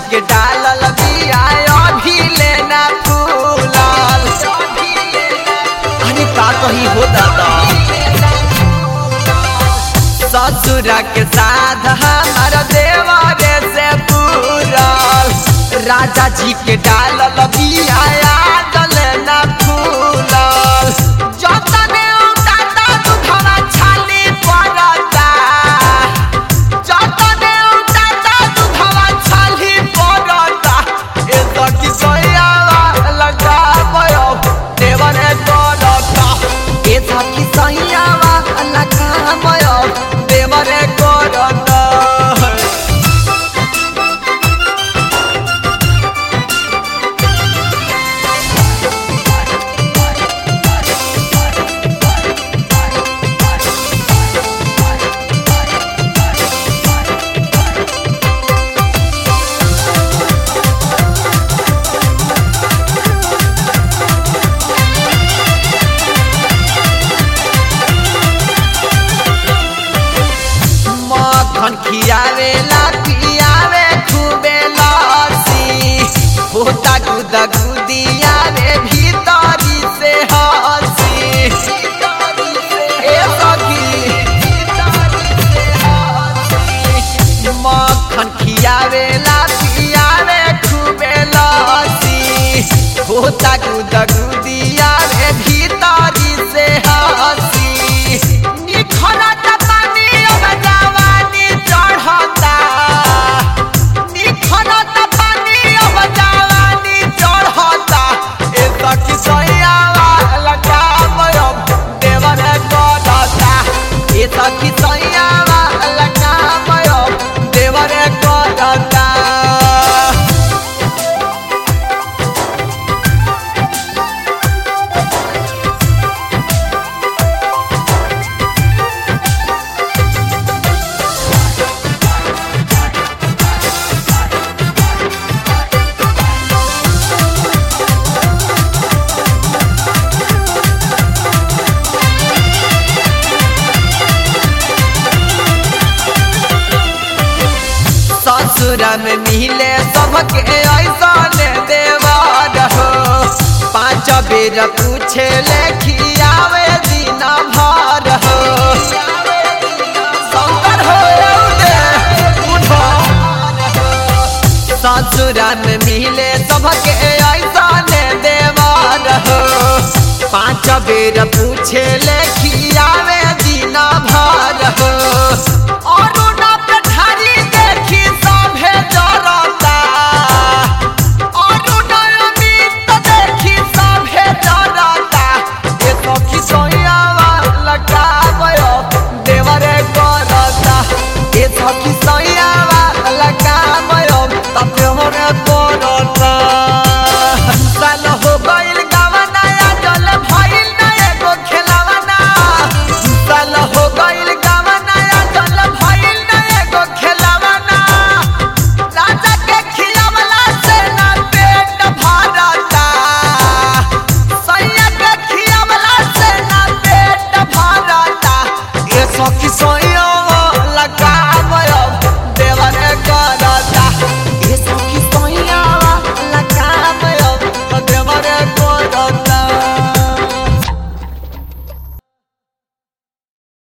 के डालल बिया अभी लेना फूलल अरे का कही हो दादा ससुरा के साथ हमार देवरे से पूरल राजा जी के डालल बिया आदल ना फूलल जतने उठाता दुधवा छाली पड़ता जतने उठाता दुधवा छाली पड़ता ए सखी सैयावा लगावयो देवरे करता ए सखी सैयावा लगावयो देवरे करता मखन खियावे ला पियावे खूबे लसी होता गुदा गुदिया रे भीतरी से हसी ए सखी मखन खियावे ला पियावे खूबे लसी होता गुदा गुदिया रे भीतरी से हसी निखरत पानी अब जवानी चढ़ता निखरत पानी अब जवानी चढ़ता ए सखी सैयावा लगावयो देवर करता ए सखी सैयावा लगावयो देवर करता ससुर में मिले सबके ऐसा देवार हो पाँच बेर पूछे लेखियावे दिन भर हो शंकर हो रे, उठो। ससुर में मिले सबके ऐसा देवार हो पाँच बेर पूछे लेखियावे दिन भर हो